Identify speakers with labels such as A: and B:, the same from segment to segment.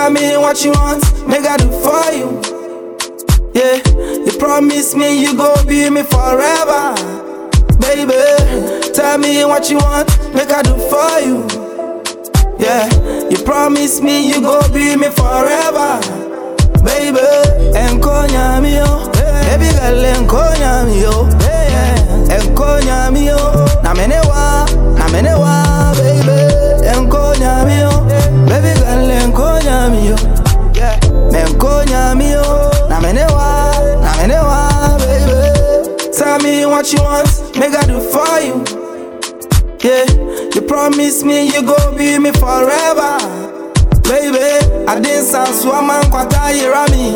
A: Tell me what you want, make I do for you. Yeah, you promise me you go be me forever, baby. Tell me what you want, make I do for you. Yeah, you promise me you go be me forever, baby. Enkonya mi yo, baby girl enkonya mi yo, yeah. Enkonya mi yo, na menewa, na menewa, baby. Enkonya mi yo, baby girl enkonya mi yo, yeah. Enkonya mi yo, na menewa, na menewa, baby. Tell me what you want, make I do for you. Yeah, you promise me you go be me forever, baby. I didn't sound swamman kwata yirami.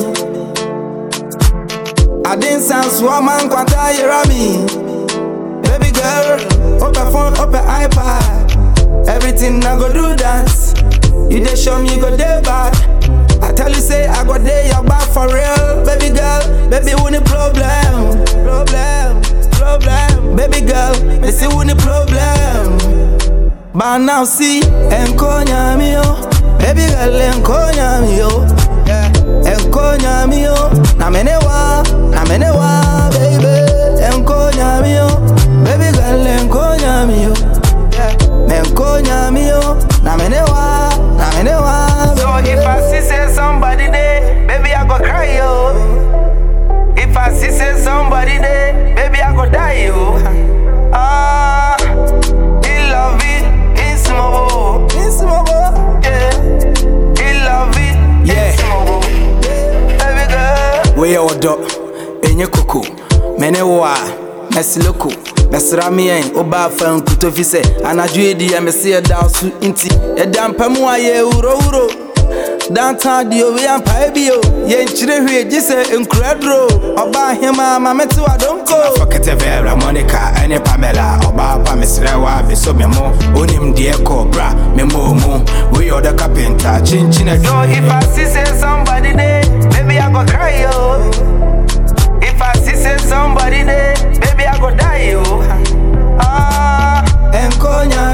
A: I didn't sound swamman kwata yirami. Baby girl, open phone, open iPad. Everything I go do dance. You dey show me you go day bad. I tell you say I go day your back for real, baby girl. Baby, who the problem? Problem, problem. Baby girl, me see who the problem. But now see, enkonya mi yo, baby girl enkonya mi yo, yeah. enkonya mi yo, na menewa, na menewa, baby, enkonya mi yo, baby girl enkonya mi yo, yeah. enkonya mi yo, na menewa, na menewa. So if I see say somebody there, baby I go cry yo. If I see say somebody there, baby I go die yo. Ah, il love it, it's mobile, it's mobile, yeah. Il love it,
B: Yeah.
A: it's mobile, baby girl.
B: woyɛ ɔdɔ ɛnyɛ koko mene wo a mɛseleko mɛsra meɛn wobaa fa nkutofi sɛ anadwo ɛdi yɛ mese yɛda so nti yɛda mpa mu a yɛ wurowuro dantan deɛ obi ampae bio yɛnkyerɛ hwee gye sɛ nkura duro ɔbaa hema ma mete wadonko
C: Fɔkɛtɛ Vera, Monica, ɛne Pamela Ɔbaa pa mesrɛ wo a meso me mo Wonim deɛ kɔ bra me mo mu Woyɛ ɔdɔ kapenta kyenkyen
A: So if I see say somebody there, baby I go cry yo. If I see say somebody there, baby I go die yo. Ah, enkonya